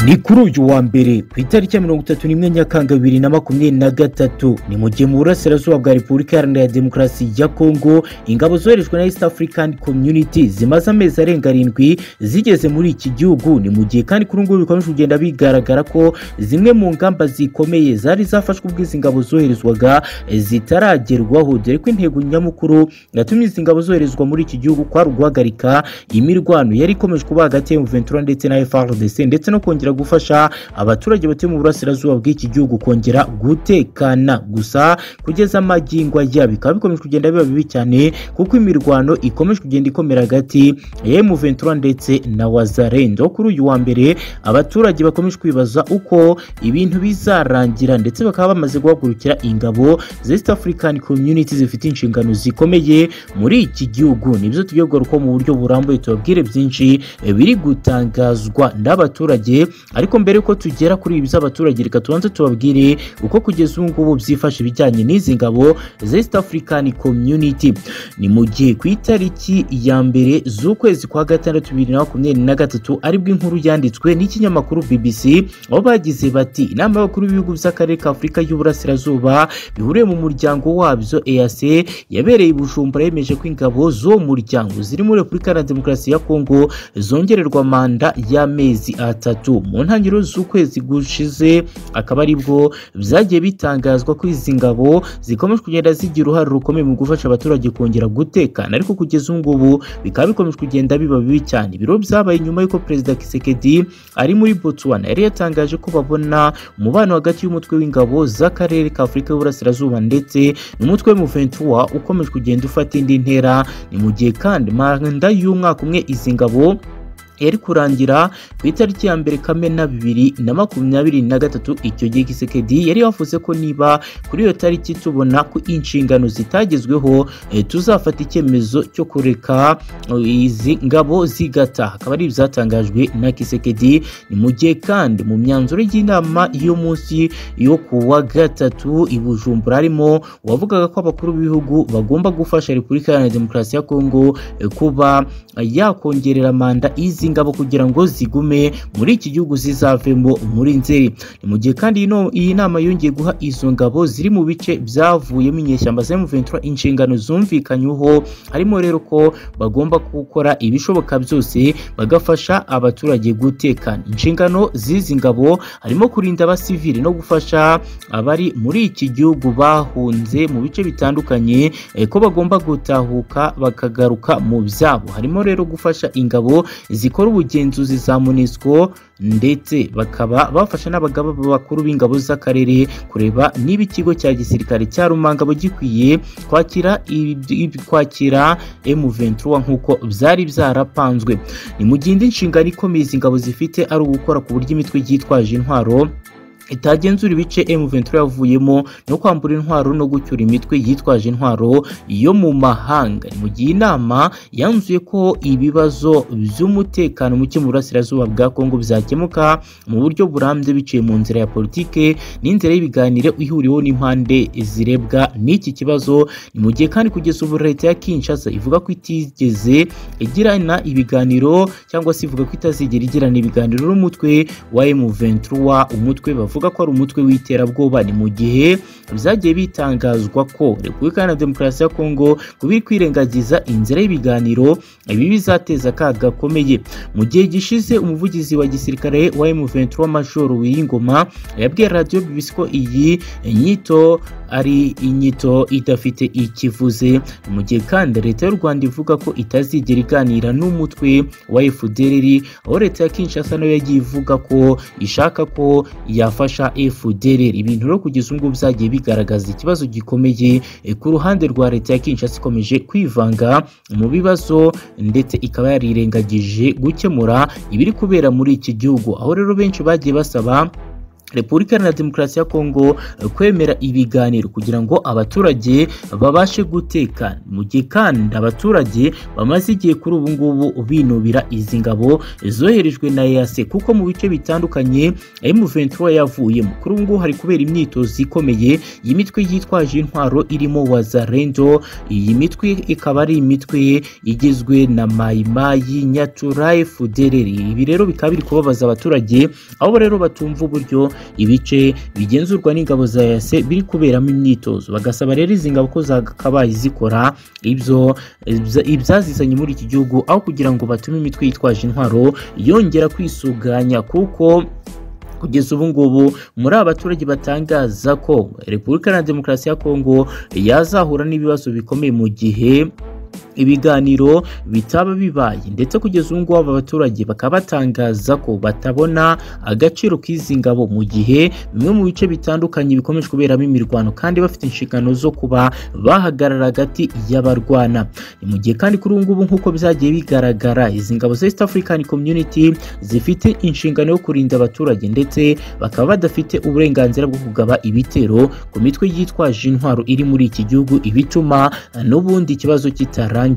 ni kuri uyu wa mbere ku itariki ya mirongo itatu n'imwe nyakanga bibiri na makumyabiri na gatatu ni mu gihe mu burasirazuba bwa repubulika iharanira demokarasi ya kongo ingabo zoherejwe na east african community zimaze amezi arenga arindwi zigeze muri iki gihugu ni mu gihe kandi kuri ngubu bikomeje kugenda bigaragara ko zimwe mu ngamba zikomeye zari zafashwe ubwo izi ngabo zoherezwaga zitaragerwaho dore ko intego nyamukuru yatumye izi ngabo zoherezwa muri iki gihugu kwari uguhagarika imirwano yari ikomeje kuba hagati ya Ventura ndetse na FRDC ndetse no kongera gufasha abaturage batuye mu burasirazuba bw'iki gihugu kongera gutekana gusa kugeza amagingo ajya bikaba bikomeje kugenda biba bibi cyane kuko imirwano ikomeje kugenda ikomera hagati ya Ventura ndetse na Wazalendo kuri uyu wa mbere abaturage bakomeje kwibaza uko ibintu bizarangira ndetse bakaba bamaze guhagurukira ingabo za East African Community zifite inshingano zikomeye muri iki gihugu nibyo tugiye kugaruka mu buryo burambuye tubabwire byinshi e, biri gutangazwa n'abaturage ariko mbere yuko tugera kuri ibi by'abaturage reka tubanze tubabwire uko kugeza ubu ngubu byifashe ibijyanye n'izi ngabo za East African Community ni mu gihe ku itariki ya mbere z'ukwezi kwa gatandatu bibiri na makumyabiri na gatatu aribwo inkuru yanditswe n'ikinyamakuru BBC aho bagize bati inama y'abakuru b'ibihugu by'akarere ka Afurika y'Uburasirazuba bihuriye mu muryango wabyo EAC yabereye i Bujumbura yemeje ko ingabo z'uwo muryango ziri muri Repubulika Iharanira Demokarasi ya Kongo zongererwa manda y'amezi atatu mu ntangiriro z'ukwezi gushize akaba aribwo byagiye bitangazwa ko izi ngabo zikomeje kugenda zigira uruhare rukomeye mu gufasha abaturage kongera gutekana ariko kugeza ubu ngubu bikaba bikomeje kugenda biba bibi cyane ibiro byabaye nyuma y'uko perezida Kisekedi ari muri Botswana yari yatangaje ko babona umubano hagati y'umutwe w'ingabo z'akarere ka Afurika y'Uburasirazuba ndetse n'umutwe w'umuventura ukomeje kugenda ufata indi ntera ni mu gihe kandi manda y'umwaka umwe izi ngabo yari kurangira ku itariki ya mbere kamena bibiri na makumyabiri na gatatu icyo gihe gisekedi yari yavuze ko niba kuri iyo tariki tubona ko inshingano zitagezweho eh, tuzafata icyemezo cyo kureka uh, izi ngabo zigataha akaba ari ibyatangajwe na kisekedi ni mu gihe kandi mu myanzuro y'inama y'umunsi yo ku wa gatatu i bujumbura harimo uwavugaga ko abakuru b'ibihugu bagomba gufasha repubulika iharanira demokarasi ya kongo eh, kuba yakongerera manda izi ingabo kugira ngo zigume muri iki gihugu zizavemo muri nzeri ni mu gihe kandi ino iyi nama yongeye guha izo ngabo ziri mu bice byavuyemo inyeshyamba za Ventura inshingano zumvikanyweho harimo rero ko bagomba gukora ibishoboka byose bagafasha abaturage gutekana inshingano z'izi ngabo harimo kurinda abasivili no gufasha abari muri iki gihugu bahunze mu bice bitandukanye eh, ko bagomba gutahuka bakagaruka mu byabo harimo rero gufasha ingabo zikora bakora ubugenzuzi za MONUSCO ndetse bakaba bafasha n'abagaba bakuru b'ingabo z'akarere kureba niba ikigo cya gisirikare cya Rumangabo gikwiye kwakira kwakira M23 nk'uko byari byarapanzwe ni mu gihe indi nshingano ikomeye izi ngabo zifite ari ugukora ku buryo imitwe yitwaje intwaro itagenzura ibice M23 yavuyemo no kwambura intwaro no gucyura imitwe yitwaje intwaro yo mu mahanga mu gihe inama yanzuye ko ibibazo by'umutekano muke mu burasirazuba bwa Kongo byakemuka mu buryo burambye biciye mu nzira ya politike n'inzira y'ibiganiro ihuriweho n'impande zirebwa n'iki kibazo ni mu gihe kandi kugeza ubu leta ya Kinshasa ivuga ko itigeze igirana ibiganiro cyangwa se ivuga ko itazigera igirana ibiganiro n'umutwe wa M23 umutwe bavuga bavuga ko ari umutwe w'iterabwoba ni mu gihe byagiye bitangazwa ko repubulika na demokarasi ya kongo kubiri kwirengagiza inzira y'ibiganiro ibi bizateza akaga gakomeye mu gihe gishize umuvugizi wa gisirikare wa M23 Major Wiyingoma yabwiye radio BBC ko iyi nyito ari inyito idafite ikivuze mu gihe kandi leta y'u Rwanda ivuga ko itazigera iganira n'umutwe wa FDLR aho leta ya Kinshasa nayo yagiye ivuga ko ishaka ko yafasha gufasha FDLR ibintu rero kugeza ubwo byagiye bigaragaza ikibazo gikomeye ku ruhande rwa leta ya Kinshasa ikomeje kwivanga mu bibazo ndetse ikaba yarirengagije gukemura ibiri kubera muri iki gihugu aho rero benshi bagiye basaba repubulika iharanira demokarasi ya kongo kwemera ibiganiro kugira ngo abaturage babashe gutekana mu gihe kandi abaturage bamaze igihe kuri ubu ngubu binubira izi ngabo zoherejwe na EAC kuko mu bice bitandukanye M23 yavuyemo kuri ubu ngubu hari kubera imyitozo ikomeye iyi mitwe yitwaje intwaro irimo Wazalendo iyi mitwe ikaba ari imitwe igizwe na Mayimayi Nyaturaye Fudereri ibi rero bikaba biri kubabaza abaturage aho rero batumva uburyo ibice bigenzurwa n'ingabo za yase biri kuberamo imyitozo bagasaba rero izi ngabo ko zakabaye zikora ibyo ibyazizanye muri iki gihugu aho kugira ngo batume imitwe yitwaje intwaro yongera kwisuganya kuko kugeza ubu ngubu muri aba baturage batangaza ko repubulika iharanira demokarasi ya kongo yazahura n'ibibazo bikomeye mu gihe ibiganiro bitaba bibaye ndetse kugeza ubu ngubu aba baturage bakaba batangaza ko batabona agaciro k'izi ngabo mu gihe bimwe mu bice bitandukanye bikomeje kuberamo imirwano kandi bafite inshingano zo kuba bahagarara hagati y'abarwana ni mu gihe kandi kuri ubu ngubu nk'uko byagiye bigaragara izi ngabo za East African Community zifite inshingano yo kurinda abaturage ndetse bakaba badafite uburenganzira bwo kugaba ibitero ku mitwe yitwaje intwaro iri muri iki gihugu ibituma n'ubundi ikibazo kitarangira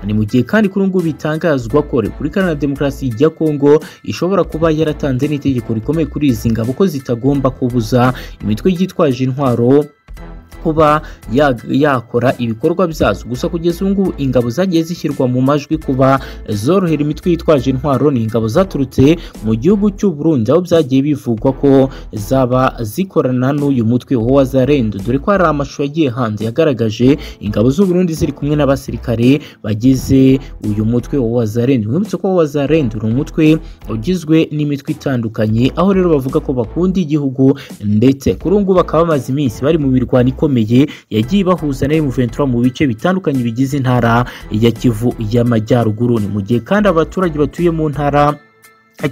ni mu gihe kandi kuri ngubu bitangazwa ko repubulika iharanira demokarasi ya kongo ishobora kuba yaratanze n'itegeko rikomeye kuri izi ngabo ko zitagomba kubuza imitwe yitwaje intwaro kuba yakora ibikorwa byazo gusa kugeza ubu ngubu ingabo zagiye zishyirwa mu majwi kuba zorohera imitwe yitwaje intwaro ni ingabo zaturutse mu gihugu cy'u Burundi aho byagiye bivugwa ko zaba zikorana n'uyu mutwe wa Wazalendo dore ko hari amashusho yagiye hanze yagaragaje ingabo z'u Burundi ziri kumwe n'abasirikare bagize uyu mutwe wa Wazalendo mwibutse ko Wazalendo ni umutwe ugizwe n'imitwe itandukanye aho rero bavuga ko bakunda igihugu ndetse kuri ubu ngubu bakaba bamaze iminsi bari mu mirwano ikomeye yagiye ibahuza na M23 mu bice bitandukanye bigize intara ya Kivu y'Amajyaruguru ni mu gihe kandi abaturage batuye mu ntara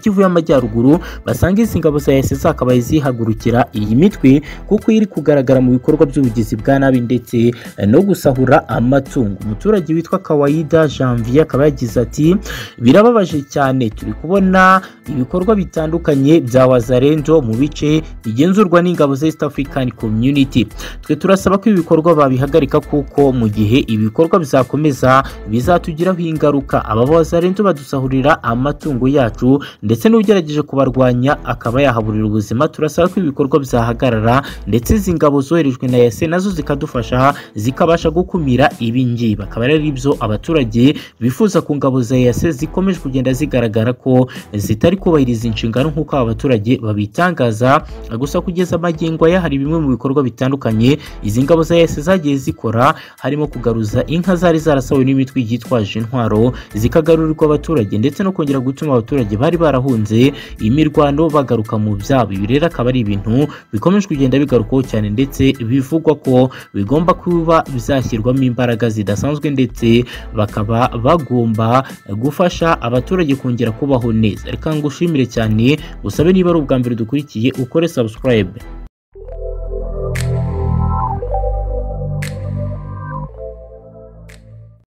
Kivu y'Amajyaruguru basanga izi ngabo za yase zakabaye zihagurukira iyi mitwe kuko iri kugaragara mu bikorwa by'ubugizi bwa nabi ndetse no gusahura amatungo umuturage witwa Kawaida Janvier akaba yagize ati birababaje cyane turi kubona ibikorwa bitandukanye bya Wazalendo mu bice bigenzurwa n'ingabo za East African Community twe turasaba ko ibi bikorwa babihagarika kuko mu gihe ibikorwa bizakomeza bizatugiraho ingaruka aba Wazalendo badusahurira amatungo yacu ndetse n'ugerageje kubarwanya akaba yahaburira ubuzima turasaba ko ibikorwa byahagarara ndetse izi ngabo zoherejwe na yase nazo zikadufasha zikabasha gukumira ibingibi bakaba ari byo abaturage bifuza ku ngabo za yase zikomeje kugenda zigaragara ko zitari kubahiriza inshingano nk'uko aba baturage babitangaza gusa kugeza amagingo aya hari bimwe mu bikorwa bitandukanye izi ngabo za yase zagiye zikora harimo kugaruza inka zari zarasawe n'imitwe yitwaje intwaro zikagarurirwa abaturage ndetse no kongera gutuma abaturage bari barahunze imirwano bagaruka mu byabo ibi rero akaba ari ibintu bikomeje kugenda bigarukaho cyane ndetse bivugwa ko bigomba kuba bizashyirwamo imbaraga zidasanzwe ndetse bakaba bagomba gufasha abaturage kongera kubaho neza reka ngushimire cyane usabe niba ari ubwa mbere dukurikiye ukore subscribe